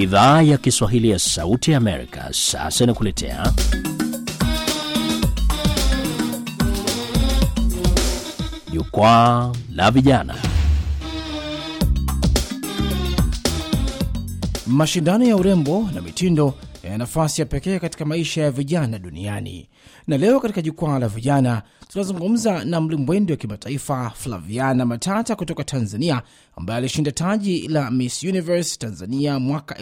Idhaa ya Kiswahili ya Sauti ya Amerika sasa inakuletea Jukwaa la Vijana. Mashindano ya urembo na mitindo yana nafasi ya pekee katika maisha ya vijana duniani, na leo katika jukwaa la vijana tunazungumza na mlimbwendi wa kimataifa Flaviana Matata kutoka Tanzania, ambaye alishinda taji la Miss Universe Tanzania mwaka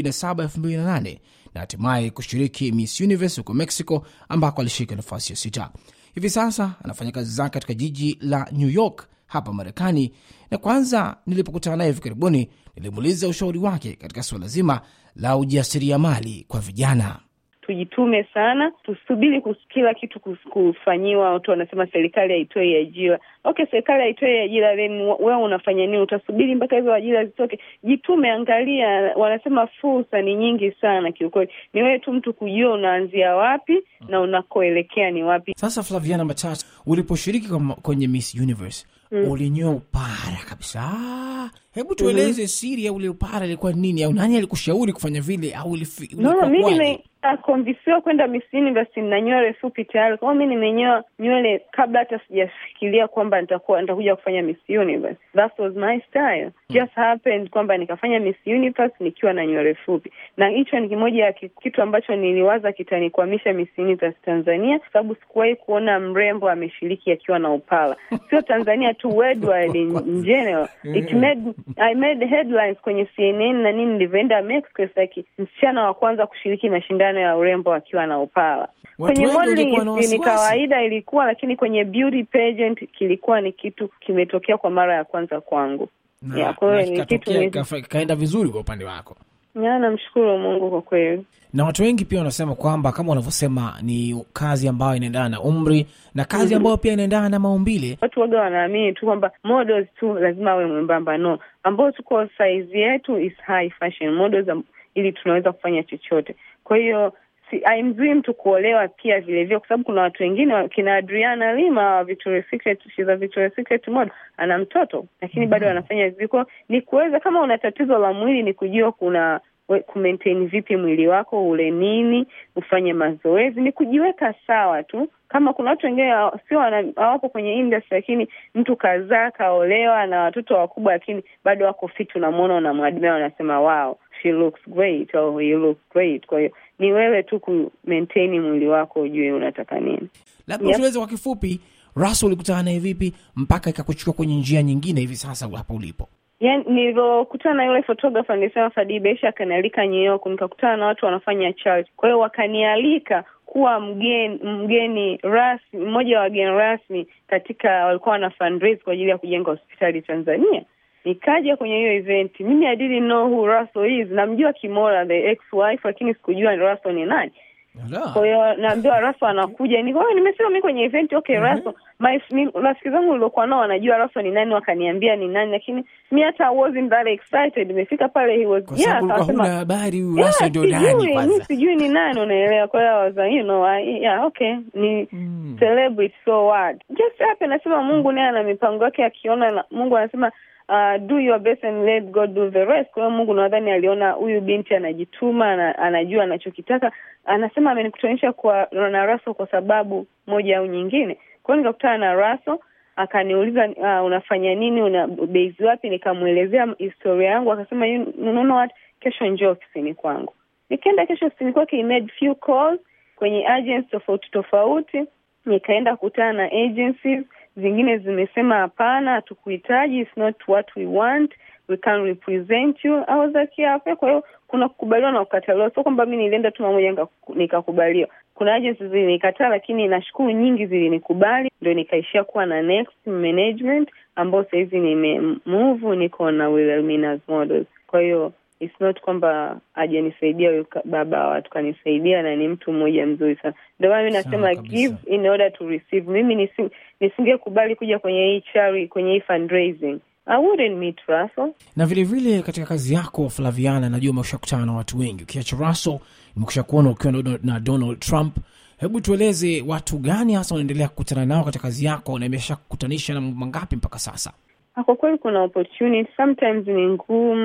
2007-2008 na hatimaye kushiriki Miss Universe huko Mexico, ambako alishika nafasi ya sita. Hivi sasa anafanya kazi zake katika jiji la New York hapa Marekani, na kwanza nilipokutana naye hivi karibuni nilimuuliza ushauri wake katika suala zima la ujasiriamali kwa vijana. Tujitume sana, tusubiri kila kitu kufanyiwa. Watu wanasema serikali haitoi ajira. Okay, serikali haitoi ajira, then wewe unafanya nini? Utasubiri mpaka hizo ajira zitoke? Jitume, angalia. Wanasema fursa ni nyingi sana kiukweli, ni wewe tu mtu kujua unaanzia wapi na unakoelekea ni wapi. Sasa Flaviana Matata, uliposhiriki kwenye Miss Universe mm. ulinyoa upara kabisa. Hebu tueleze mm -hmm. siri ya ule upara ilikuwa nini, au nani alikushauri kufanya vile, au no, mimi nimekonvisiwa kwenda Miss Universe na nywele fupi tayari. Kwa hiyo mi nimenyoa nywele kabla hata sijafikiria kwamba nitakuwa nitakuja kufanya Miss Universe. That was my style. Just happened kwamba nikafanya Miss Universe nikiwa na nywele fupi, na hicho ni kimoja ya kitu ambacho niliwaza kitanikwamisha Miss Universe Tanzania, kwa sababu sikuwahi kuona mrembo ameshiriki akiwa na upala, sio Tanzania tu, worldwide in general it made I made headlines kwenye CNN na nini. Nilivyoenda Mexico, like msichana wa kwanza kushiriki mashindano ya urembo akiwa na upala. Kwenye modeling ni kawaida ilikuwa, lakini kwenye beauty pageant kilikuwa ni kitu kimetokea kwa mara ya kwanza kwangu. Na, kwa hiyo ni kitu kaenda vizuri kwa upande wako. Ya, namshukuru Mungu kwa kweli. Na watu wengi pia wanasema kwamba kama wanavyosema ni kazi ambayo inaendana na umri na kazi mm -hmm. ambayo pia inaendana na maumbile. Watu waga wanaamini tu kwamba models tu lazima awe mwembamba. No, ambao tuko size yetu is high fashion models, ili tunaweza kufanya chochote. Kwa hiyo si haimzui mtu kuolewa pia vilevile, kwa sababu kuna watu wengine kina Adriana Lima wa Victoria's Secret, she's a Victoria's Secret model, ana mtoto lakini mm -hmm. bado anafanya viko. Ni kuweza kama una tatizo la mwili, ni kujua kuna kumaintain vipi mwili wako, ule nini, ufanye mazoezi, ni kujiweka sawa tu. Kama kuna watu wengine sio hawapo kwenye industry, lakini mtu kazaa kaolewa na watoto wakubwa, lakini bado wako fit, unamwona, unamwadimia, unasema wow she looks great or you look great. Kwa hiyo ni wewe tu ku maintain mwili wako, ujue unataka nini. Labda yep. Tueleze kwa kifupi, Russell ulikutana naye vipi mpaka ikakuchukua kwenye njia nyingine hivi sasa hapa ulipo? Yani, nilivyokutana na yule photographer nilisema Fadii Besha akanialika New York, nikakutana na watu wanafanya charity. Kwa hiyo wakanialika kuwa mgeni mgeni rasmi, mmoja wa wageni rasmi katika, walikuwa wana fundraise kwa ajili ya kujenga hospitali Tanzania. Nikaja kwenye hiyo event, mimi I didn't know who Russell is. Namjua Kimora the ex wife, lakini sikujua Russell ni nani. Kwa hiyo naambiwa Russell anakuja, niko nimesema mimi kwenye event okay. mm -hmm. Russell my rafiki zangu niliokuwa nao wanajua Russell ni nani, wakaniambia ni nani, lakini mi hata wasn't that excited. Nimefika pale he was yeah, akasema habari Russell ndio nani kwanza, mimi sijui ni nani, unaelewa. Kwa hiyo I was you know I, yeah okay ni mm. celebrity so what just happen. Nasema Mungu naye ana mipango yake, akiona Mungu anasema Uh, do your best and let God do the rest. Kwa hiyo Mungu nadhani aliona huyu binti anajituma na anajua anachokitaka. Anasema amenikutanisha kwa na Russell kwa sababu moja au nyingine. Kwa hiyo nikakutana na Russell akaniuliza, uh, unafanya nini, una base wapi? Nikamwelezea historia yangu, akasema you know what, kesho njoo ofisini kwangu. Nikaenda kesho ofisini kwake, he made few calls kwenye agencies tofauti tofauti, nikaenda kukutana na agencies zingine zimesema hapana, hatukuhitaji, it's not what we want, we can represent you. I was like yeah. Kwa hiyo kuna kukubaliwa na kukataliwa, sio kwamba mi nilienda tu mamoja nikakubaliwa. Kuna agencies zilinikataa, lakini nashukuru nyingi zilinikubali, ndio nikaishia kuwa na Next Management ambao sahizi nimemove, niko na Wilhelmina's Models. Kwa hiyo it's not kwamba hajanisaidia huyu baba wa watu, kanisaidia na ni mtu mmoja mzuri sana. Ndio maana mi nasema give in order to receive. Mimi nisingekubali kuja kwenye hii charity, kwenye hii fundraising I wouldn't meet Russell. Na vile vile katika kazi yako Flaviana, najua umeshakutana na watu wengi, ukiacha Russell nimekusha kuona ukiwa na Donald Trump. Hebu tueleze watu gani hasa unaendelea kukutana nao katika kazi yako na imesha kukutanisha na mangapi mpaka sasa? Kwa kweli kuna opportunity, sometimes ni ngumu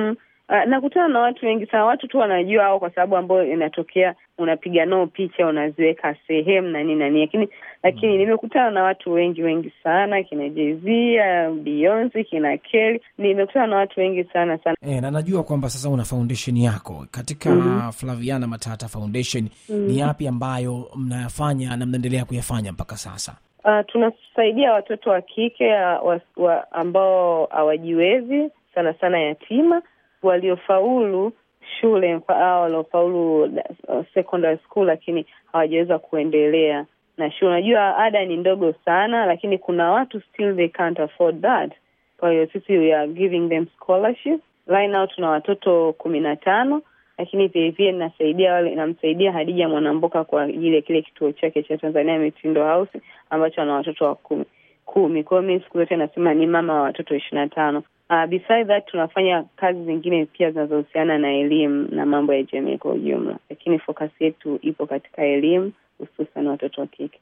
Uh, nakutana na watu wengi sana, watu tu wanajua au kwa sababu ambayo inatokea, unapiga nao picha unaziweka sehemu na nini na nini, lakini lakini nimekutana na watu wengi wengi sana, kina Jay-Z, Beyonce, kina Kelly, nimekutana na watu wengi sana sana. E, na najua kwamba sasa una foundation yako katika mm -hmm. Flaviana Matata Foundation mm -hmm. Ni yapi ambayo mnayafanya na mnaendelea kuyafanya mpaka sasa? Uh, tunasaidia watoto wa kike wa, wa, ambao hawajiwezi sana sana yatima waliofaulu shule au waliofaulu uh, secondary school lakini hawajaweza kuendelea na shule. Unajua ada ni ndogo sana, lakini kuna watu still they can't afford that. Kwa hiyo sisi we are giving them scholarship. Right now tuna watoto kumi na tano, lakini vilevile nasaidia wale namsaidia Hadija Mwanamboka kwa ajili ya kile kituo chake cha Tanzania Mitindo House ambacho ana watoto wa kumi kumi. Kwa hiyo mi siku zote nasema ni mama wa watoto ishirini na tano. Uh, beside that tunafanya kazi zingine pia zinazohusiana na elimu na mambo ya jamii kwa ujumla, lakini focus yetu ipo katika elimu hususan watoto wa kike.